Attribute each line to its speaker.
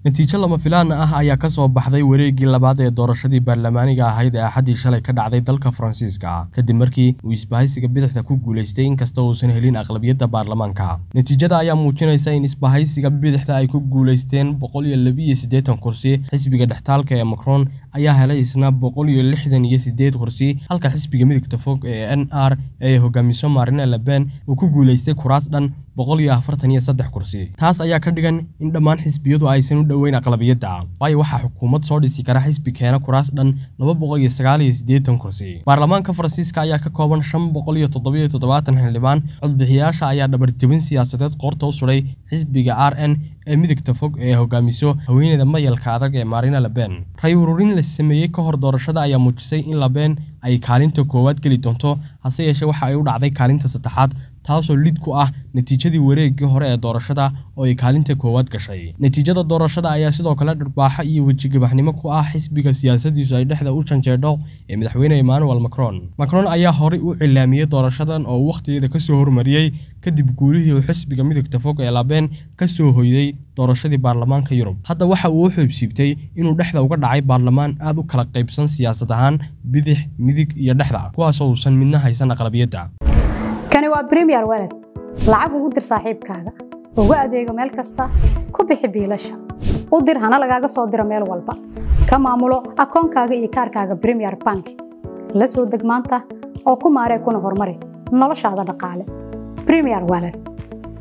Speaker 1: natiijo lama filaan ah ayaa ka soo baxday wareeggii labaad ee doorashadii baarlamaaniga ahayd ee axaddii shalay ka dhacday dalka faransiiska kadib markii uu isbahaysiga bidixda ku guulaystay inkasta uusan helin aqlabiyadda baarlamaanka natiijada ayaa muujinaysa in isbahaysiga bidixda ay ku guulaysteen boqol iyo labiiyo siddeetan kursi xisbiga dhextaalka ee macron ayaa helay isna boqol iyo lixdan iyo siddeed kursi halka xisbiga midigta fog ee n r ee hogaamiso marine leben uu ku guulaystay kuraas dhan boqol iyo afartan iyo saddex kursi taas ayaa ka dhigan in dhammaan xisbiyadu aysan u dhoweyn aqlabiyadda waayo waxaa xukuumad soo dhisi kara xisbi keena kuraas dhan laba boqol iyo sagaal iyo siddeetan kursi baarlamaanka faransiiska ayaa ka kooban shan boqol iyo toddobiyo toddobaatan xildhibaan codbixiyaasha ayaa dhabarjebin siyaasadeed qoorta u suday xisbiga r n ee midigta fog ee hogaamiso haweeneyda mayalka adag ee marina leben ray ururin la sameeyey ka hor doorashada ayaa muujisay in leben ay kaalinta koowaad geli doonto hase yeeshee waxa ay u dhacday kaalinta saddexaad taasoo lid ku ah natiijadii wareeggii hore ee doorashada oo ay kaalinta koowaad gashay natiijada doorashada ayaa sidoo kale dharbaaxo iyo wejigabaxnimo ku ah xisbiga siyaasadiisu ay dhexda u janjeedho ee madaxweyne emmanuel macron macron ayaa horey u cilaamiyey doorashadan oo uu wakhtigeeda ka soo hormariyey kadib guulihii uu xisbiga midigta fog ee labeen ka soo hoyday doorashadii baarlamaanka yurub hadda waxa uu u xoobsiibtay inuu dhexda uga dhacay baarlamaan aad u kala qaybsan siyaasad ahaan bidix midig iyo dhexda kuwaasoo uusan midna haysan aqlabiyadda
Speaker 2: kani waa bremiyer walad lacag ugu dir saaxiibkaaga ugu adeego meel kasta ku bixi biilasha u dir hana lagaaga soo diro meel walba ka maamulo akoonkaaga iyo kaarkaaga bremiyer bank la soo deg maanta oo ku maaree kuna horumari noloshaada dhaqaale bremiyer walad